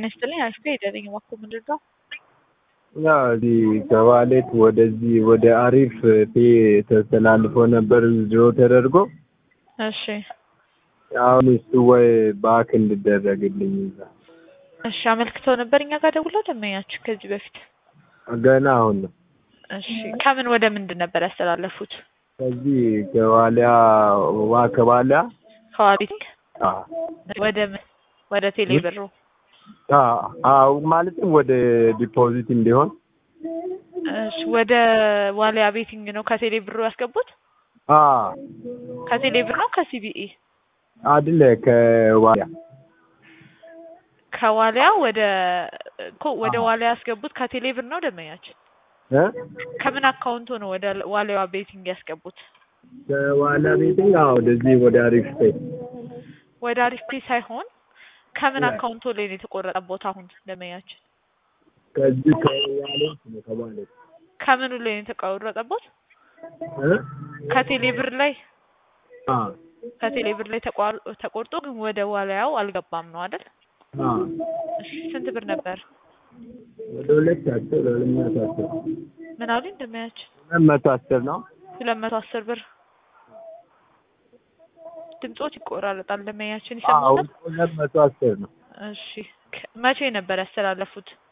ይስጥልኝ አሽቴ የደረኝ እባክዎ ምንድን ነው? ያ እዚህ ከዋሌት ወደዚህ ወደ አሪፍ ፔ ተስተላልፎ ነበር ዊዝድሮ ተደርጎ እሺ አሁን እሱ ወይ ባክ እንዲደረግልኝ እዛ እሺ አመልክተው ነበር እኛ ጋር ደውለው ደመኛችሁ ከዚህ በፊት ገና አሁን ነው። እሺ ከምን ወደ ምንድን ነበር ያስተላለፉት? ከዚህ ከዋሊያ ዋ ከዋሊያ ከዋሊት አ ወደ ምን ወደ ቴሌ ብሩ አ አው ማለትም ወደ ዲፖዚት እንዲሆን እሺ ወደ ዋሊያ ቤቲንግ ነው ከቴሌ ብሩ ያስገቡት? አ ከቴሌ ብር ነው ከሲቢኢ? አይደለ ከዋሊያ ከዋሊያ ወደ እኮ ወደ ዋሊያ ያስገቡት ከቴሌ ብር ነው ደመኛችን? እ ከምን አካውንቱ ነው ወደ ዋሊያ ቤቲንግ ያስገቡት? ከዋሊያ ቤቲንግ አዎ ወደዚህ ወደ አሪፍ ፔ ወደ አሪፍ ፔ ሳይሆን ከምን ያ። አካውንቱ ላይ ነው የተቆረጠቦት አሁን ደመኛችን? ከዚህ ከዋሌት ነው ከዋሌት ከምኑ ላይ ነው የተቆረጠቦት? እ ከቴሌ ብር ላይ አ ከቴሌ ብር ላይ ተቋር- ተቆርጦ ግን ወደ ዋሊያው አልገባም ነው አይደል? አ እሺ ስንት ብር ነበር? ወደ ሁለት አስር ሁለት መቶ አስር ምን አሉኝ ደመኛችን? ሁለት መቶ አስር ነው። ሁለት መቶ አስር ብር ድምጾት ይቆራረጣል ደመኛችን አዎ ይሰማል? ሁለት መቶ አስር ነው። እሺ ከ- መቼ ነበር ያስተላለፉት?